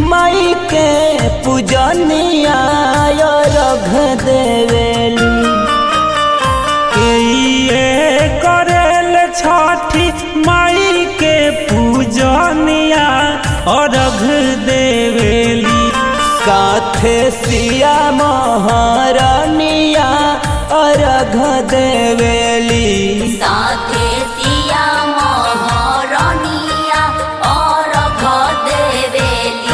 माई के पूजनिया रघ देवेली ये करेल छठी माई के पूजनिया अर्घ देवेली साथे सिया महारनिया अर्घ देवेली साथे सिया महारानिया और देवेली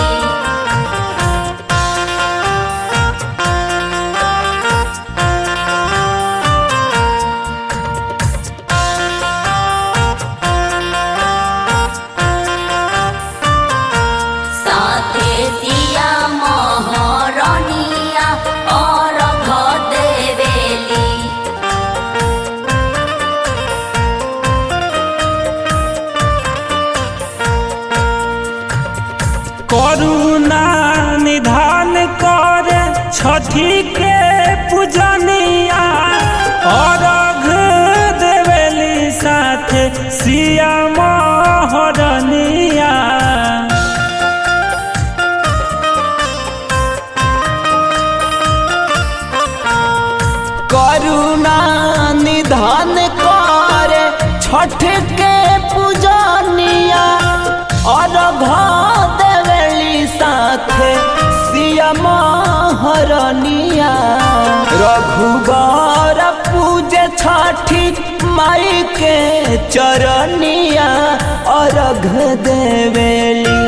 साथे सिया महारानिया और देवेली करुणा निधान कर छठी के पूजनिया अर्घ देवेली साथ सिया महरनिया करुणा निधान कर छठ के पूजनिया अर्घ देवेली साथे सिया महारनिया रघुबर पूजे छठी माई के चरनिया अर्घ देवेली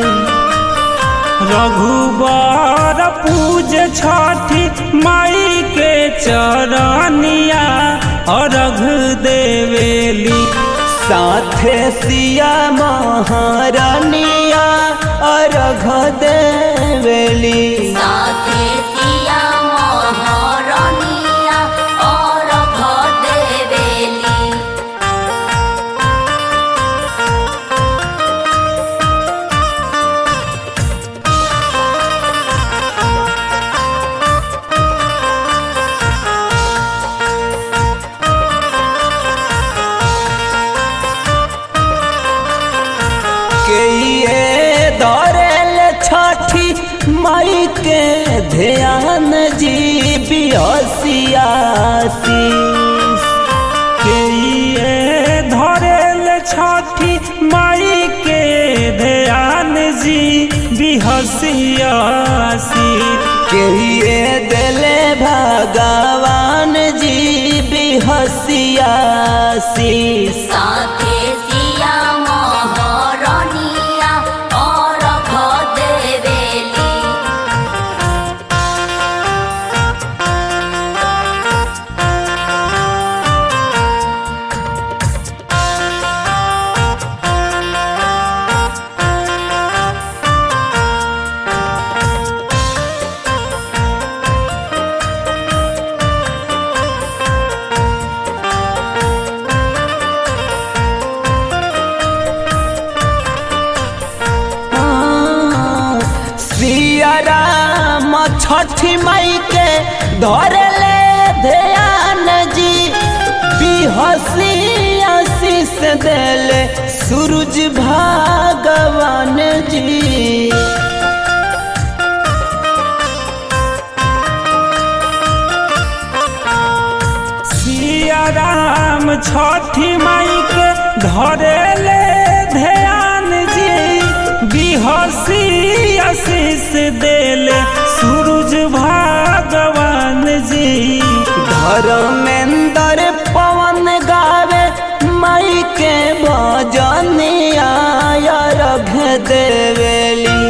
रघुबर पूज छठी माई के चरनिया अर्घ देवेली साथे सिया महारानिया अर्घ देवेली साथे सिया महारानिया और देवेली के ये दौड़ल छठी माई के ध्यान जी बिहसियासी के ये धरेल छठी माई के ध्यान जी बिहसियासी के ये दिले भगवान जी बिहसियासी साथे सिया महारानिया और देवेली सिया राम छठी माई के धरले ध्यान जी बिहसी से देले सूरज भगवान जी सिया राम छठी माई के धरेले ध्यान जी बिहसी आशीष देले सूरज भगवान जी धर्मेंद्र पवन गावे माई के भजनिया रघ देवेली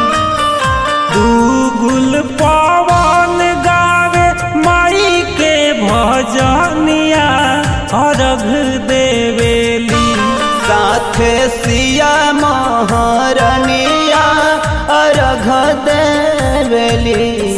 दूगुल पवन गावे माई के भजनिया अर्घ देवेली साथे सिया महारनिया अर्घ देवेली